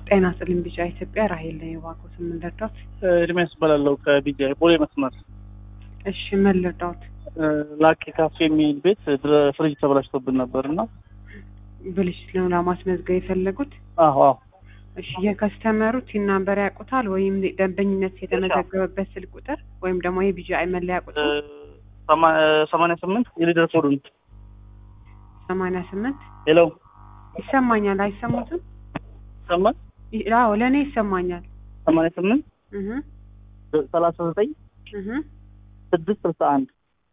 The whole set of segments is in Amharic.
ጤና ስጥልኝ ቢጫ ኢትዮጵያ ራሄል ነኝ። እባክዎት ምን ልርዳዎት? እድሜያስ እባላለሁ ከቢጃ ቦሌ መስመር እሺ ምን ልርዳዎት? ላኪ ካፌ የሚል ቤት ድረ- ፍሪጅ ተበላሽቶብን ነበር እና ብልሽት ነው ለማስመዝገብ የፈለጉት? አዎ አዎ እሺ የከስተመሩ ቲን ናምበር ያውቁታል ወይም ደንበኝነት የተመዘገበበት ስልክ ቁጥር ወይም ደግሞ የቢጂአይ መለያ ቁጥር ሰማንያ ስምንት የሊደር ኮዱን ሰማንያ ስምንት ሄሎ ይሰማኛል አይሰሙትም? ይሰማል ይ- አዎ ለእኔ ይሰማኛል። ሰማንያ ስምንት እህ ሰላሳ ዘጠኝ እህ ስድስት ስልሳ አንድ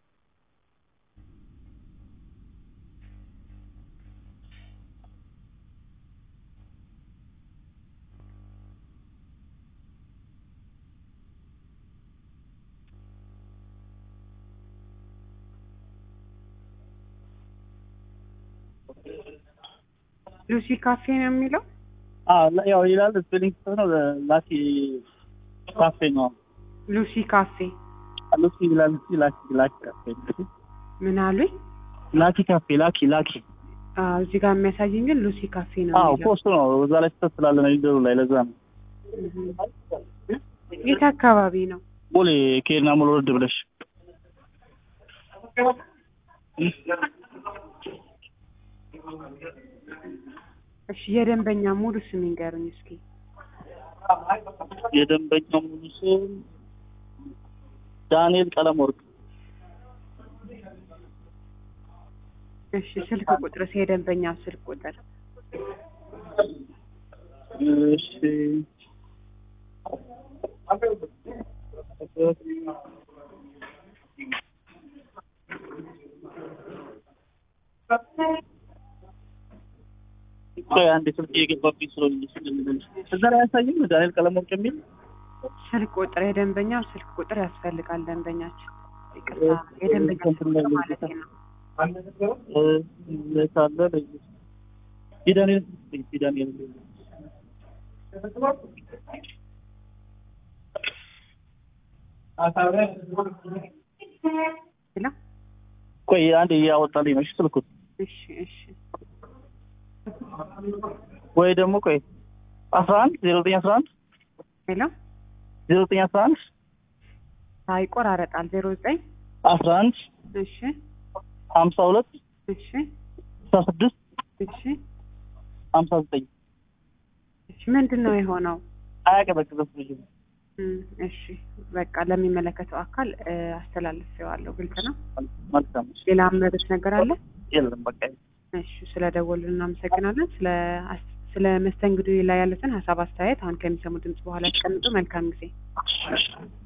ሉሲ ካፌ ነው የሚለው ያው ይላል ስፔሊንግ ነው ላኪ ካፌ ነው ሉሲ ካፌ ሉሲ ይላል እስኪ ላኪ ላኪ ካፌ ምን አሉኝ? ላኪ ካፌ ላኪ ላኪ አዎ እዚህ ጋር የሚያሳየኝ ግን ሉሲ ካፌ ነው አዎ የሚለው። ፖስቱ ነው እዛ ላይ ስህተት ስላለ ነው ሊደሩ ላይ ለዛ ነው እህ የት አካባቢ ነው? ቦሌ ከሄድና ሙሉ ወረድ ብለሽ እሺ የደንበኛ ሙሉ ስም ይንገሩኝ እስኪ። የደንበኛው ሙሉ ስም ዳንኤል ቀለም ወርቅ እሺ ስልክ ቁጥርስ የደንበኛው ስልክ ቁጥር እሺ ቆይ አንዴ ስልክ እየገባብኝ ስለሆነ ስለምልሽ እዛ ላይ አያሳይም ዳንኤል ቀለም ወርቅ የሚል ስልክ ቁጥር የደንበኛው ስልክ ቁጥር ያስፈልጋል። ደንበኛችን ይቅርታ የደንበኛ ስልክ ቁጥር ማለት ነው። ሳለ የዳንኤል የዳንኤል ሄሎ ቆይ አንዴ እያወጣልኝ ነው እሺ ስልኩት እሺ እሺ ወይ ደግሞ ቆይ አስራ አንድ ዜሮ ዘጠኝ አስራ አንድ ሄሎ ዜሮ ዘጠኝ አስራ አንድ ሳይቆራረጣል ዜሮ ዘጠኝ አስራ አንድ እሺ ሀምሳ ሁለት እሺ አስራ ስድስት እሺ ሀምሳ ዘጠኝ እሺ ምንድን ነው የሆነው? አያቀዘቅዘም ልጁ እም፣ እሺ በቃ ለሚመለከተው አካል እ፣ አስተላልፌዋለሁ። ግልጽ ነው። መልካም እሺ። ሌላ ምረዶች ነገር አለ? የለም በቃ እሺ ስለ ደወሉ እናመሰግናለን። ስለ አስ- ስለ መስተንግዶ ላይ ያሉትን ሀሳብ አስተያየት አሁን ከሚሰሙ ድምጽ በኋላ ያስቀምጡ። መልካም ጊዜ። እሺ።